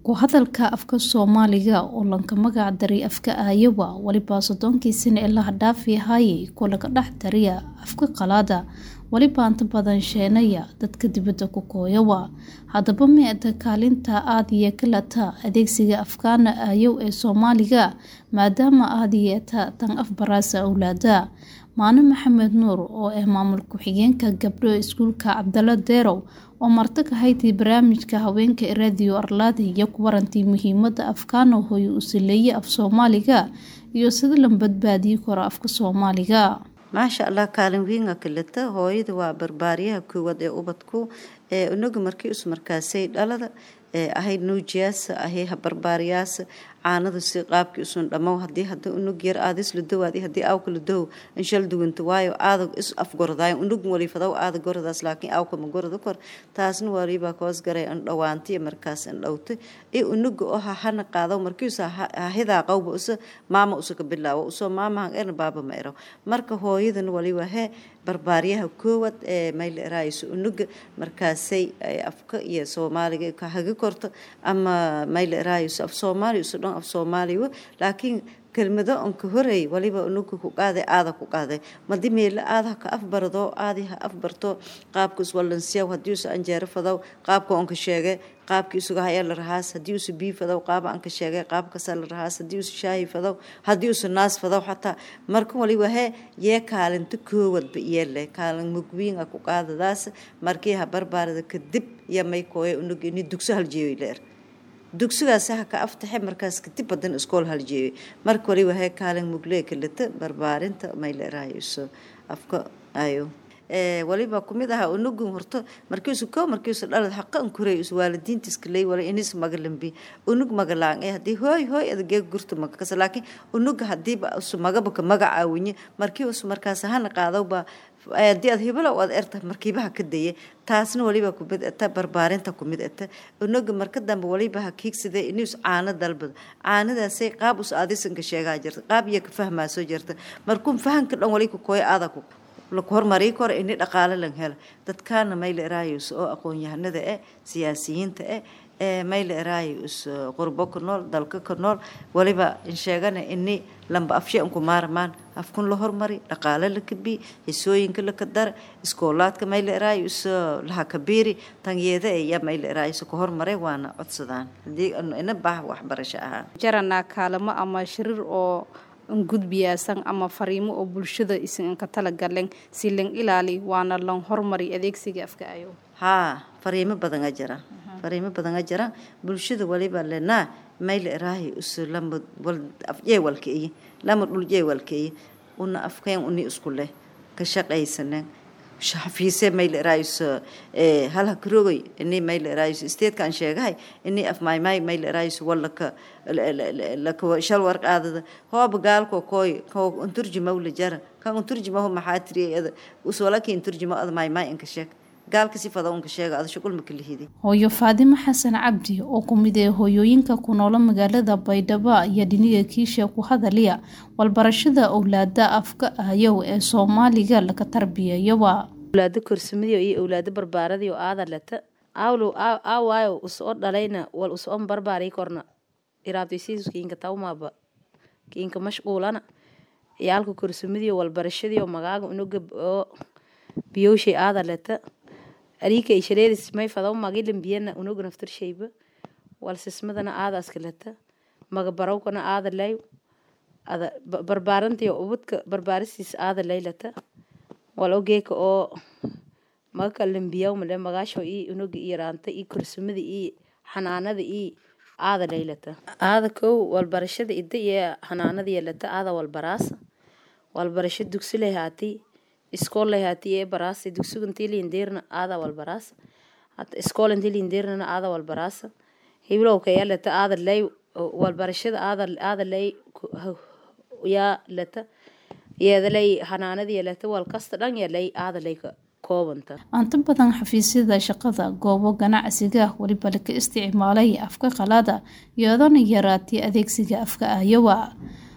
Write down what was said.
ku hadalka afka soomaaliga oo lanka magac daray afka aayawa weliba soddonkii sano ee laha dhaafi haayay kuwa laga dhex dariya afka qalaada weliba inta badan sheenaya dadka dibadda ku kooyawa haddaba meeda kaalinta aadiye kalata adeegsiga afkaana aayow ee soomaaliga maadaama aadiyeeta tan afbaraasa awlaada maano maxamed nuur oo ah maamul ku-xigeenka gabdho iskuulka cabdalo deerow oo marti ka haytay barnaamijka haweenka ee raadiyo arlaada iyo ku warantii muhiimada afkaana hooye u saleeye af soomaaliga iyo sida la badbaadiyi karo afka soomaaliga maasha allah kaalin wiinga kaleta hooyada waa barbaariyaha koowaad ee ubadku ee inagu markii is markaasay dhalada ee ahayd nuujiyaasa ahay barbaariyaasa caanada si qaabkii usun dhammow hadii hada unug yar aada isla dowaadi hadii awka la dow inshal duwanta waayo aada is afgordaayo unug walifadaw aada goradaas laakiin awka ma gorada kor taasna waliba koos garay an dhawaantiya markaas an dhowta ee unuga oo hahana qaado markiisa hahidaa qawba usa maama usa ka bilaawo usoo maamahan erna baaba ma eraw marka hooyadan waliba hee barbaaryaha koowaad ee mayla eraayso unuga markaasay afka iyo soomaaliga ka hagi korto ama mayla eraayso af soomaaliya usa dhan af soomaaliya laakiin kelmado onka horeey waliba unuga ku qaaday aada ku qaaday madi meela aada ka afbardo aadi ha afbarto qaabka iswalansiyaw hadii usa anjeero fadow qaabka onka sheegay qaabka isuga haya la rahaas hadii usa bii fadow qaaba anka sheegay qaabkasa la rahaas hadii usa shaahi fadow hadii usa naas fadow xataa marka waliba hee yee kaalinta koowadba yeele kaalin mugwiinga ku qaadadaas markii ha barbaarada kadib iyo may kooya unuga ini dugso haljeeyoy leer dugsigaas ha ka aftaxe markaas kadib badan iskool haljeeyay marka waliba hee kaalin muglee kalata barbaarinta mayla eraayso afka ayo waliba kumid aha unugun horto markiisu ko markiisu dhalad haqa an kuray is waalidiintiska ley wala inis magalambi unug magalaan ee hadii hooy hooy adagee gurta magakasa laakiin unuga hadiiba usu magaba ka magacaawiye markii usu markaas hana qaadowba hadii aad hibalo aad erta markiibaha ka daye taasna waliba kumid eta barbaarinta kumid eta unuga marka dambe waliba ha kiigsade inus caano dalbado caanadaasay qaab us aadisanka sheegaa jirta qaab iyo ka fahmaa soo jirta markuu fahanka dhan wali ku kooya aada ku laku hormarii kora ini dhaqaale lan hela dadkaana mayla eraayus oo aqoon-yahanada eh siyaasiyiinta eh ee mayla eraayus qurbo ka nool dalka ka nool waliba insheegana ini lamba afshe unku maarmaan afkun la hormari dhaqaale la kabi hisooyinka la kadara iskoolaadka mayla eraayus laha kabiiri tanyeeda iya mayla eraayus ka hormaray waana codsadaan hadii ina baah waxbarasho ahaa jaranaa kaalamo ama shirir oo gudbiyaasan ama fariimo oo bulshada isinka talagaleen si lan ilaali waana lan hormari adeegsiga afka ayo haa fariimo badan a jira fariimo badan a jira bulshada waliba lenaa mayla eraahi usu lama afjeewalkaiyo lama dhuljeewalkaiyo una afkeen uni isku leh ka shaqaysanen xafiise mayla eraayus halha karogay ini mayla eraayus isteedkaan sheegahay ini af maymay mayla eraayus wallaka laka shal warqaadada hooba gaalko kooy ko unturjumaw la jara kan unturjumaho maxaa tiri usolaki unturjuma ad maymay inka sheeg gaalka si fada unka sheega ada shuqul ma kala hidi hooyo faadimo xasan cabdi oo ku mid ee hooyooyinka ku noola magaalada baydhabo iyo dhiniga kiisha ku hadaliya walbarashada owlaada afka ayow ee soomaaliga laga tarbiyayowa owlaado korsamadiyo iyo owlaado barbaaradiyo aada leta aawlow aawaayo usoo dhalayna wal usoon barbaari korna iraabtaysiisu kiinka tawmaaba kiinka mashquulana ciyaalka korsamadiyo walbarashadiyo magaaga unuga oo biyowshay aada leta ariika ishareedis may fadaw magilan biyana unuga naftarshayba walsismadana aadaaska leta maga barawkana aada lay ada barbaarantiyo ubadka barbaaristiis aada laylata wal ogeeka oo maga kalambiyaw male magaasho ii unuga ii raanta ii korsamada ii xanaanada ii aada laylata aada kow walbarashada ida iyo xanaanada yeelata aada walbaraasa walbarasho dugsi lahaati iskool lahaati ee baraasa dugsiga intii liindeerna aada walbaraasa iskool intii liindeernana aada walbaraasa hiblowka yaa lata aada lay walbarashada aada aada lay yaa lata yeedalay xanaanada yeelata wal kasta dhan yeelay aada lay koobanta inta badan xafiisyada shaqada goobo ganacsiga weliba laka isticmaalay afka qalaada iyadoona yaraatay adeegsiga afka aayawa